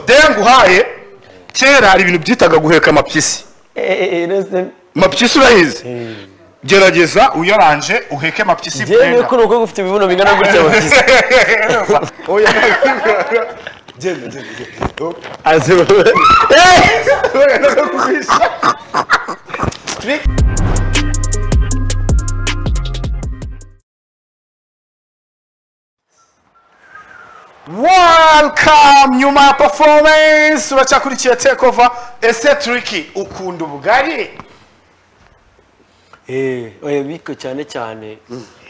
denge uhaye kera hari ibintu byitaga guheka amapyisi amapyisi urayizi gerageza uyoranje uheke amapyisi yewe bwenga. ko urugo rufite ibibuno bingana gutya bakize Oya. Genda, genda, genda. Oh, oya, ndaza kukwisha. welcome nyuma ya performance uracyakurikiye take over ese turiki ukunda ubugari Eh, oya biko cyane cyane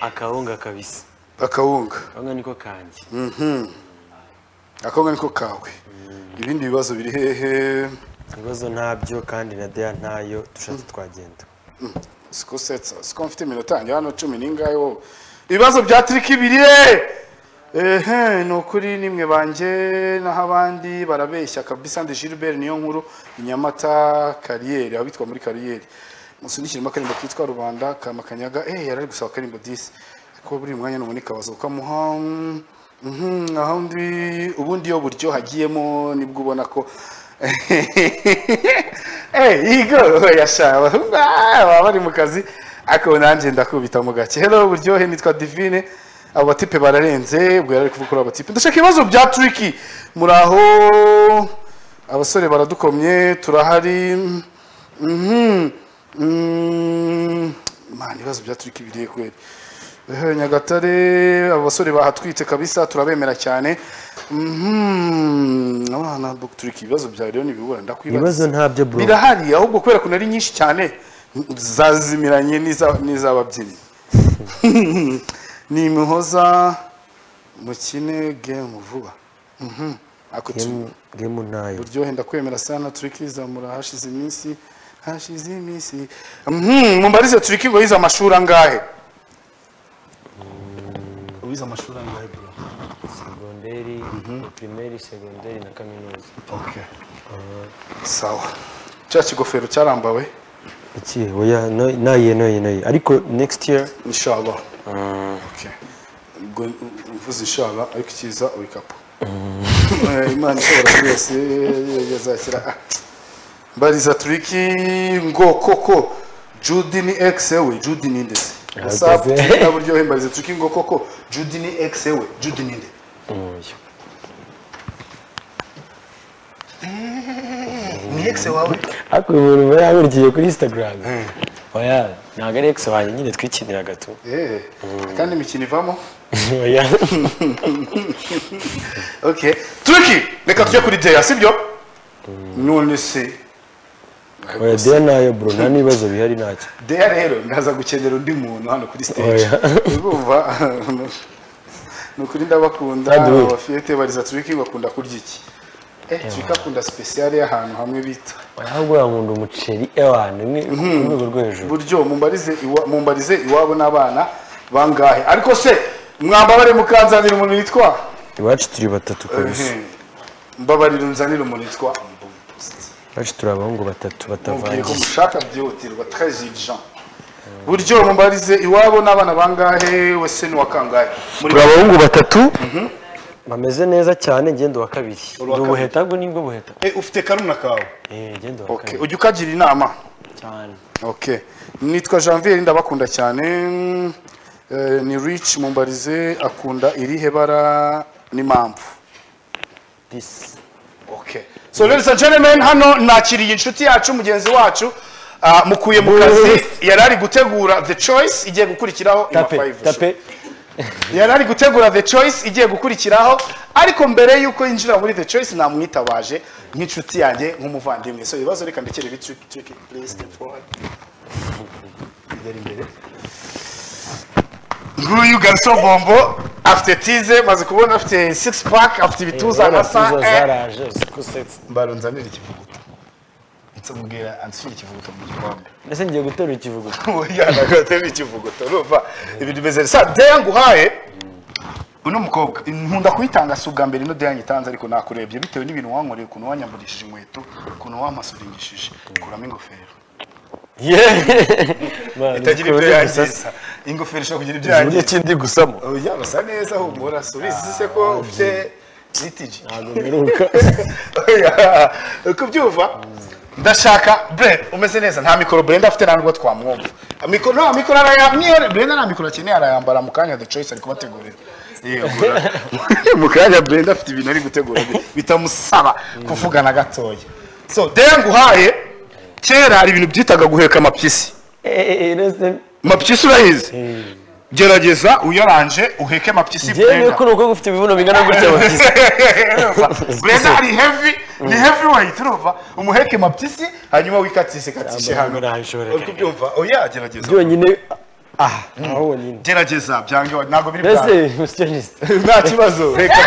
akawunga kabisi akawunga kawunga niko kanjye akawunga niko kawe ibindi bibazo biri hehe ibibazo ntabyo kandi na deya ntayo dushatse twagenda siko setsa siko mfite iminota yanjye hano cumi n'ingahe wowe ibibazo bya tiriki biri hehe ehe ni ukuri nimwe banjye naho abandi barabeshya kabisa ndi gilbert niyo nkuru i nyamata kariyeri abitwa muri kariyeri musunikiremo akarimbo kitwa rubanda kama kanyaga eh yari ari gusaba akarimbo disi ariko buri mwanya nubona ikabaza ukamuha mm, mhm, aho ndi ubundi iyo buryo hagiyemo nibwo ubona ko Eh, igo yashaba baba bari mu kazi ariko nanjye ndakubita mu gake hello buryohe nitwa divine abo batipe bararenze ubwo yari ari kuvuga kuri abo batipe ndashaka ibibazo bya turiki muri aho abasore baradukomye turahari Mhm. Mm. Imana ibibazo bya turiki biriye kweri Eh, nyagatare abo basore bahatwite kabisa turabemera cyane Mhm. abana bu- turiki ibibazo byawe rero ntibibura ndakwibaza ibibazo ntabyo bro birahari ahubwo kubera ko ari nyinshi cyane zazimiranye n'iza- n'iz'ababyinnyi ni imihoza mukine gemu vuba Mhm. Ako tu- Game- game ntayo buryohe ndakwemera sana turiki zamura hashize iminsi hashize iminsi Mhm, mumbarize turiki ngo yize amashuri angahe wize amashuri angahe bro segonderi pirimeri segonderi na kaminuza okay sawa cya kigofero cyarambawe iki oya no- naye noye noye ariko next year inshallah okay ubwo mvuze inshallah ariko ikiza ubikapu Eh, imana ishobora byose yazakira Ah. mbariza turiki ngo koko judy ni x we judy ni nde se whatsapp Yahageze. twitter buryohe mbariza turiki ngo koko judy ni x we judy ni nde ntoya ni x wawe ariko uyu muntu uba yaburikiye kuri instagram oya ntabwo ari ex wanjye nyine twikiniraga tu eh kandi imikino ivamo oya okay turiki reka tujye kuri deya sibyo none se oya deya nayo bro nta n'ibibazo bihari ntacyo Deya rero ndaza gukenera undi muntu hano kuri stage Oya. urumva ni ukuri ndabakunda Kandi we. abafiyete bariza turiki bakunda kurya iki eh turiki akunda sipesiyale y'ahantu hamwe bita ahubwo wankunda umuceri ewana ni ku rwego rwo hejuru buryo mumbarize iwa- mumbarize iwabo n'abana bangahe ariko se mwambabare mukanzanira umuntu witwa iwacu turi batatu kabisa Ehe. mbabarira unzanire umuntu witwa iwacu turi abahungu batatu mubwiye ko batavangiye mushaka byihutirwa treize urgent buryo mumbarize iwabo n'abana bangahe wese ni wa kangahe muri turi abahungu batatu bameze neza cyane ngendo wa kabiri ni kabiri. ubuheta bwo nibwo buheta Eh, ufite karuna kawe eh ngendo wa okay. kabiri ujya ukagira inama cyane okay. nitwa janvier ndabakunda cyane Eh, ni rich mumbarize akunda irihe bara n'impamvu disi okay. so ladies and gentlemen hano nakiriye inshuti yacu mugenzi wacu ah, mukuye mu kazi yari ari gutegura the choice igiye gukurikiraho Ima tape Five Show. tape yari ari gutegura the choice igiye gukurikiraho ariko mbere y'uko yinjira muri the choice namwitabaje nk'inshuti yanjye nk'umuvandimwe so ibibazo reka ndekere bitwike twike please step forward Igera imbere nguyu garso bombo afite tize maze kubona afite six pack afite ibituza Tuza agasa eh. zaraje zikusetse mbarunzanire ikivuguto nsumubwira anshyire ikivuguto mu gikombe mbese ngiye gutora ikivuguto yanagatemba ikivuguto urumva ibintu bimeze sa deya nguhaye uno mukobwa nkunda kuyitanga si ubwa mbere ino deya nyitanze ariko nakurebye bitewe n'ibintu wankoreye ukuntu wanyamburishije inkweto ukuntu wampasurindishije kuramo ingofero itagira ibyo yangiza ingofero ishobora kugira ibyo uburyo yangiza kindi gusamo oya basa neza humura subizi se ko ufite litigi ntabwo mperuka kubyumva ndashaka bure umeze neza nta mikoro burenda afite ntabwo twamwumva Mikoro- nta mikoro arayambara niyo burenda nta mikoro akeneye arayambara mu kanya the choice ari kubategurira Yegura. mu kanya burenda afite ibintu ari gutegura bitamusaba kuvugana gatoya so de nguhaye kera hari ibintu byitaga guheka amapyisi amapyisi urayizi gerageza uyaranje uheke amapyisi yewe burenda ko ni uko ufite ibibuno bingana gutya bakize burenda ari heavy ni heavy weight urumva umuheke mapyisi hanyuma wikatishe katishe hano uri kubyumva oya gerageza byonyine aha aho wonyine gerageza byange ntabwo biri mbese bwange musitiragiste nta kibazo reka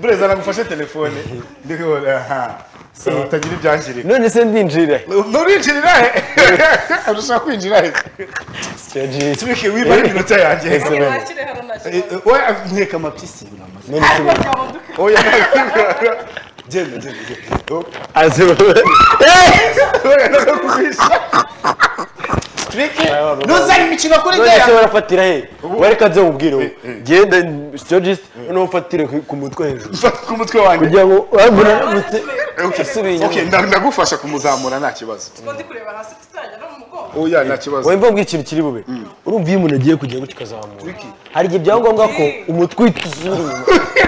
bureza nagufashe telefone ndikubona aha so utagira ibyangirika none se ndinjira nurinjirira he urashaka kwinjira he musitiragiste tubike wibare iminota yanjye Ese wenda. wakire hano nta Eh, eh, oya nkeka amapyisi uramaze none se kibazo bamuduka oya genda genda genda Oh. aze Oya, nakakugwisha. Tubike ntuzare imikino kuri none se gare barafatira he wareka nze mubwire wowe genda musitiragiste noneho ufatire ku- ku mutwe hejuru ku mutwe wanjye kugira ngo wambona mutwe Okay. asubiye Okay, inyuma nda- ndagufasha kumuzamura nta kibazo kuko ndi kureba hasi tutagera no mu mugongo oya nta kibazo wemba mbwira ikintu kiri bube urumva iyo umuntu agiye kujya gutya ukazamura hari igihe byaba ngombwa ko umutwe uhita usubira inyuma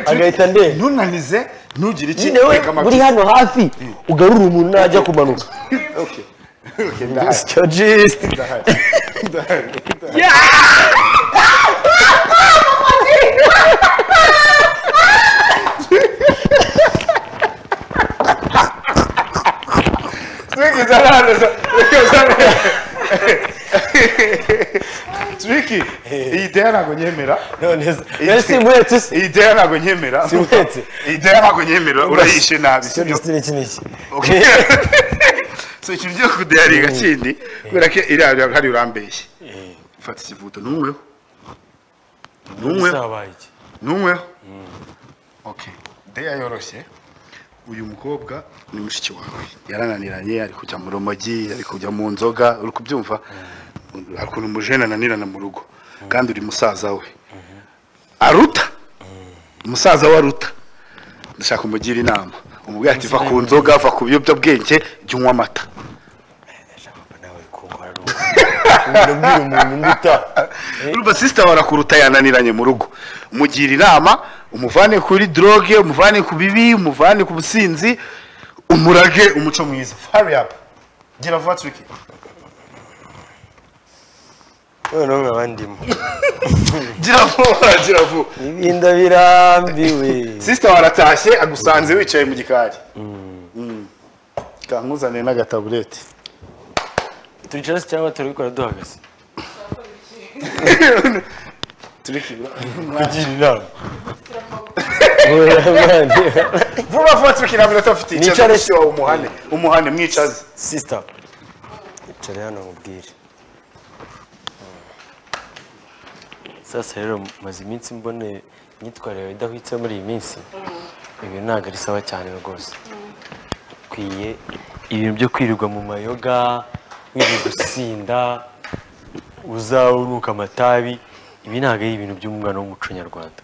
agahita ndeba ntunanize ntugire iki nyine we reka uri amabyi hano hafi ugarura umuntu najya kumanuka Stagiste. twigize abana twiki iyi deya ntabwo nyemera none se none simuretse se iyi deya ntabwo nyemera Simutse. iyi deya ntabwo nyemera urayishe nabi sibyo? Stagiste ni iki n'iki Okay. so ikintu cyo kudeyaringa kindi kubera ko iriya iriya hari urambeshye fata ikivuto ntunyweho ntunyweho Bizabaye iki? ntunyweho okay deya yoroshye uyu mukobwa ni mushiki wawe yarananiranye ari kujya mu rumogi ari kujya mu nzoga uri kubyumva hari ukuntu umujene ananirana mu rugo kandi uri musaza we aruta umusaza we aruta ndashaka umugira inama umubwira ati va ku nzoga va ku biyobyabwenge jya unywa amata nawe kunkora ni uko. Umuntu abwira umuntu undi utaha. urumva sisita barakuruta yananiranye mu rugo umugira inama umuvane kuri droge umuvane ku bibi umuvane ku businzi umurage umuco mwiza hurry up gira vuba turiki Wowe n'umwe abandimo. gira vuba gira vuba ibinda birambiwe sisita waratashye agusanze wicaye mu gikari Mm. kankuzaniye n'agataburete turicara se cyangwa turabikora duhagaze turiki bra- kugira inama Wowe, man. vuba vuba turiki nta minota mfite icaza Nicare. mushiki wawe umuhane umuhane mwicaze sisita icara hano mubwire sasa rero maze iminsi mbone imyitwarire yawe idahwitse muri iyi minsi ibi ntabwo ari sawa cyane rwose ukwiye ibintu byo kwirirwa mu mayoga wirirwa gusinda uza unuka amatabi ibi ntabwo ari ibintu by'umwana w'umuco nyarwanda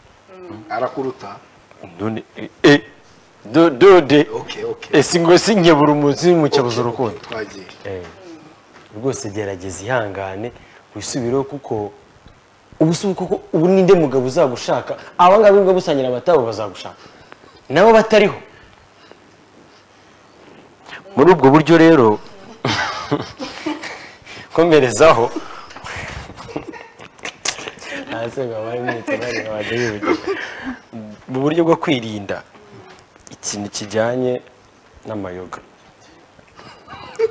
arakuruta Ndone- eh, eh, do- dode okay okay ese ngo sinyebura umunsi mucyabuza urukundo twagiye rwose gerageza ihangane wisubireho kuko ubu si koko ubu ninde mugabo uzagushaka aba ngaba ubwo gusangira abatabo bazagushaka nabo batariho muri ubwo buryo rero komerezaho hasi ngo abari mu itabari bajya bibugira. mu buryo bwo kwirinda ikintu kijyanye n'amayoga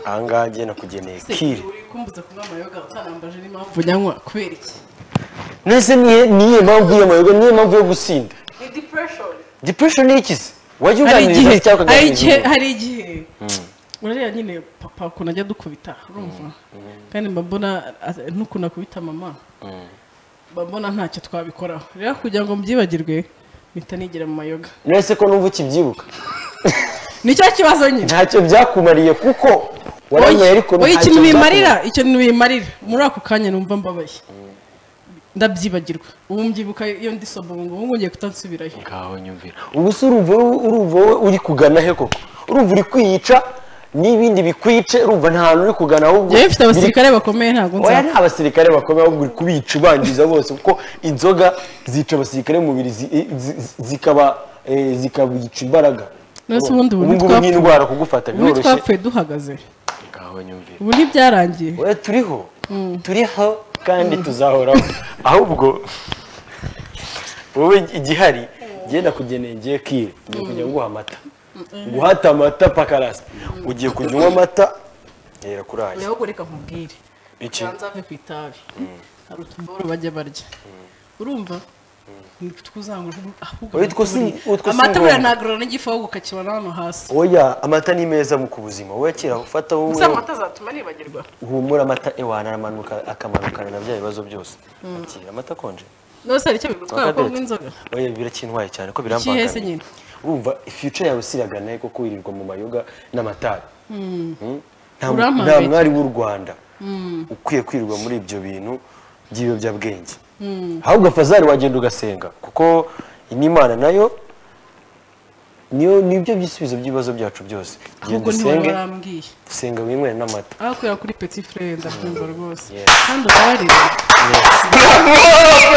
aha ngaha njye nakugeneye kiri uri kumbuza kunywa amayoga utanambaje n'impamvu nyanywa kubera iki nese niye niye mpamvu y'amayoga niye mpamvu yo gusinda ni depression depression ni iki se wajya hari igihe uganiriza cyangwa hari igihe ukaganiriza hari igihe urareba nyine papa ukuntu ajya adukubita urumva kandi mba mbona a- n'ukuntu akubita mama mba mbona ntacyo twabikoraho rero kugira ngo mbyibagirwe mpita nigira mu mayoga nese ko numva ukibyibuka nicyo kibazo nyine ntacyo byakumariye kuko waranyoye ariko oya ntacyo ikintu byakumariye. bimarira icyo bintu bimarira muri ako kanya numva mbabaye ndabyibagirwa ubu mbyibuka iyo ndi sobongo ubu ngiye kutansubirayo ngaho nyumvira ubu se urumva wowe- urumva wowe uri kugana he koko urumva uri kwiyica n'ibindi bikwice urumva nta hantu uri kugana ahubwo njyewe mfite biri- abasirikare bakomeye ntabwo oya nzapfa nta basirikare bakomeye ahubwo uri kubica ubangiza bose kuko inzoga zica abasirikare mu mubiri zi- zi- zi- zikaba eh, zikabica imbaraga None se ubundi ubu ubu ngubu ntitwapfuye. n'indwara kugufata ubu biroroshye twapfuye duhagaze ngaho nyumvira ubu ntibyarangiye oya turiho turiho kandi tuzahoraho ahubwo wowe igihari genda kugeneye ngiye kire ngiye kujya nguha amata guhata amata pakarasi ugiye kujya unywa amata ngera kuri aya ahubwo reka nkubwire iki nzave ku itabi hari utuboro bajya barya urumva ntituzangurwe ahubwo Oya, utwo si- utwo si amata ngombwa. buriya nagorana n'igifu ahubwo ukakibona hano hasi oya amata ni meza mu ku buzima wowe kira ufata wowe gusa amata azatuma nibagirwa humura amata ewana aramanuka akamanukana na bya bibazo byose Akira amata akonje nose hari icyo bigutwara ko Akadete. bw'inzoga oya birakintwaye cyane ko Ikihe se birambangamiye nyine? urumva future yawe siragana he kuko wirirwa mu mayoga n'amatabi Hmm? Nta- Urampambe nta iki? mwari w'u rwanda ukwiye kwirirwa muri ibyo bintu by'ibiyobyabwenge ahubwo fazari wagenda ugasenga kuko n'imana nayo niyo nibyo by'ibisubizo by'ibibazo byacu byose genda ahubwo ntiwari usenge warambwiye senga winywere n'amata aho kureba kuri petit frere ndakumva rwose Yes. kandi ubarira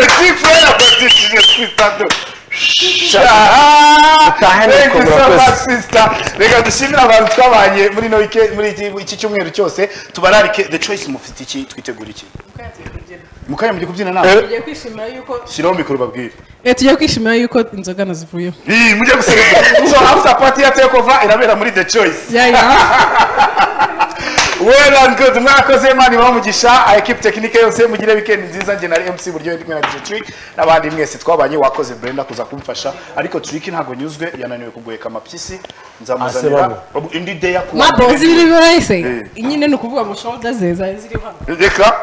Petit frère, petit sister. Utahane Thank you so ukabura much, kwezi. sister. Reka dushimire abantu twabanye muri ino wike- muri iki- iki cyumweru cyose tubararike the choice mufite iki twitegura iki mukanya mugiye kubyina nawe tugiye kwishimira yuko shiraho mikoro babwire Eh, tugiye kwishimira yuko inzoga nazivuyeho Ih, mujye guserebura so after party ya takeover irabera muri the choice yaya well and good mwakoze imana ibaha umugisha ekipe tekinike yose mugire weekend nziza njye na mc buryo ndi kumwe na dj trick n'abandi mwese twabanye wakoze brenda kuza kumfasha ariko trick ntabwo nyuzwe yananiwe kugoheka amapyisi nzamuzanira Asebamo. indi day ya kuwa mabo mbere. zibiri bahise nyine ni ukuvuga ngo shoulder ze zari ziriho hano reka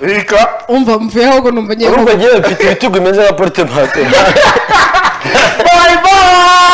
reka umva mvuyeho ahubwo numva ngiye urumva ngewe mfite ibitugu bimeze nka porute bye bye